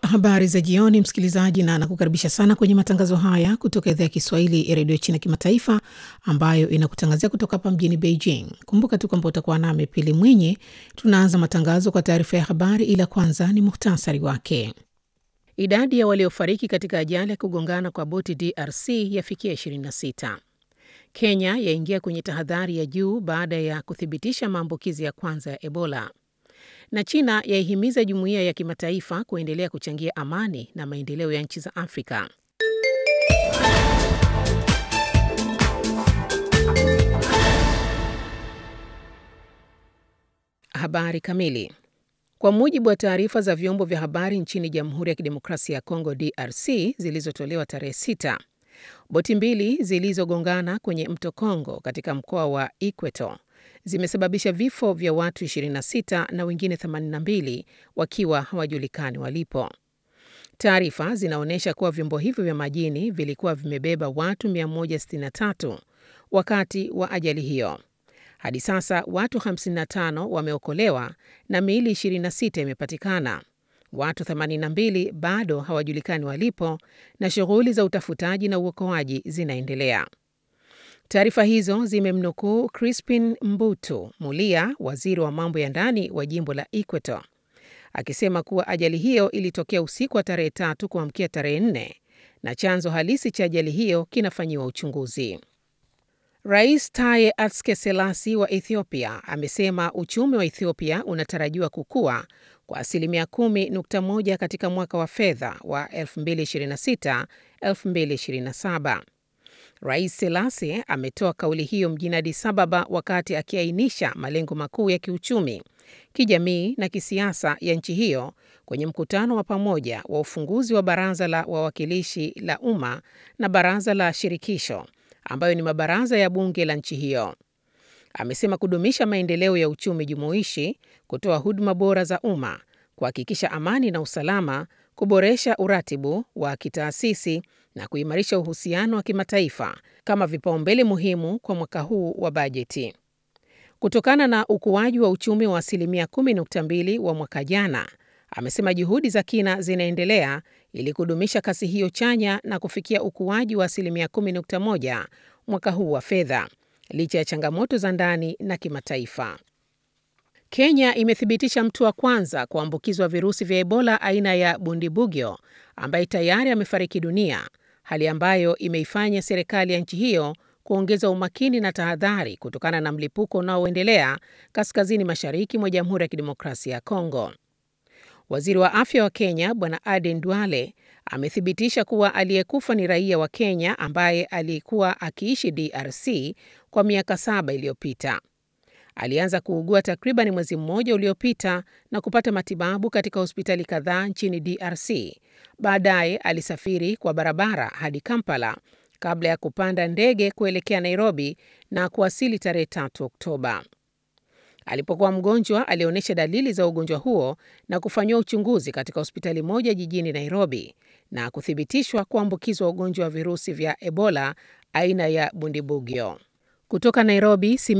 Habari za jioni, msikilizaji, na nakukaribisha sana kwenye matangazo haya kutoka idhaa ya Kiswahili ya redio China Kimataifa, ambayo inakutangazia kutoka hapa mjini Beijing. Kumbuka tu kwamba utakuwa nami Pili Mwinyi. Tunaanza matangazo kwa taarifa ya habari, ila kwanza ni muhtasari wake. Idadi ya waliofariki katika ajali ya kugongana kwa boti DRC yafikia 26. Kenya yaingia kwenye tahadhari ya juu baada ya kuthibitisha maambukizi ya kwanza ya Ebola na China yaihimiza jumuiya ya kimataifa kuendelea kuchangia amani na maendeleo ya nchi za Afrika. Habari kamili. Kwa mujibu wa taarifa za vyombo vya habari nchini Jamhuri ya Kidemokrasia ya Kongo DRC zilizotolewa tarehe 6, boti mbili zilizogongana kwenye mto Kongo katika mkoa wa Equator zimesababisha vifo vya watu 26 na wengine 82 wakiwa hawajulikani walipo. Taarifa zinaonyesha kuwa vyombo hivyo vya majini vilikuwa vimebeba watu 163 wakati wa ajali hiyo. Hadi sasa watu 55 wameokolewa na miili 26 imepatikana. Watu 82 bado hawajulikani walipo na shughuli za utafutaji na uokoaji zinaendelea. Taarifa hizo zimemnukuu Crispin Mbutu Mulia, waziri wa mambo ya ndani wa jimbo la Equator, akisema kuwa ajali hiyo ilitokea usiku wa tarehe tatu kuamkia tarehe nne na chanzo halisi cha ajali hiyo kinafanyiwa uchunguzi. Rais Taye Atske Selasi wa Ethiopia amesema uchumi wa Ethiopia unatarajiwa kukua kwa asilimia 10.1 katika mwaka wa fedha wa 2026-2027. Rais Selasi ametoa kauli hiyo mjini Addis Ababa wakati akiainisha malengo makuu ya kiuchumi, kijamii na kisiasa ya nchi hiyo kwenye mkutano wa pamoja wa ufunguzi wa Baraza la Wawakilishi la Umma na Baraza la Shirikisho ambayo ni mabaraza ya bunge la nchi hiyo. Amesema kudumisha maendeleo ya uchumi jumuishi, kutoa huduma bora za umma, kuhakikisha amani na usalama, kuboresha uratibu wa kitaasisi na kuimarisha uhusiano wa kimataifa kama vipaumbele muhimu kwa mwaka huu wa bajeti. Kutokana na ukuaji wa uchumi wa asilimia 10.2 wa mwaka jana, amesema juhudi za kina zinaendelea ili kudumisha kasi hiyo chanya na kufikia ukuaji wa asilimia 10.1 mwaka huu wa fedha, licha ya changamoto za ndani na kimataifa. Kenya imethibitisha mtu wa kwanza kuambukizwa virusi vya Ebola aina ya Bundibugyo ambaye tayari amefariki dunia, hali ambayo imeifanya serikali ya nchi hiyo kuongeza umakini na tahadhari kutokana na mlipuko unaoendelea kaskazini mashariki mwa Jamhuri ya Kidemokrasia ya Kongo. Waziri wa afya wa Kenya Bwana Aden Duale amethibitisha kuwa aliyekufa ni raia wa Kenya ambaye alikuwa akiishi DRC kwa miaka saba iliyopita. Alianza kuugua takriban mwezi mmoja uliopita na kupata matibabu katika hospitali kadhaa nchini DRC. Baadaye alisafiri kwa barabara hadi Kampala kabla ya kupanda ndege kuelekea Nairobi na kuwasili tarehe 3 Oktoba. Alipokuwa mgonjwa, alionyesha dalili za ugonjwa huo na kufanyiwa uchunguzi katika hospitali moja jijini Nairobi na kuthibitishwa kuambukizwa ugonjwa wa virusi vya Ebola aina ya Bundibugyo. Kutoka Nairobi,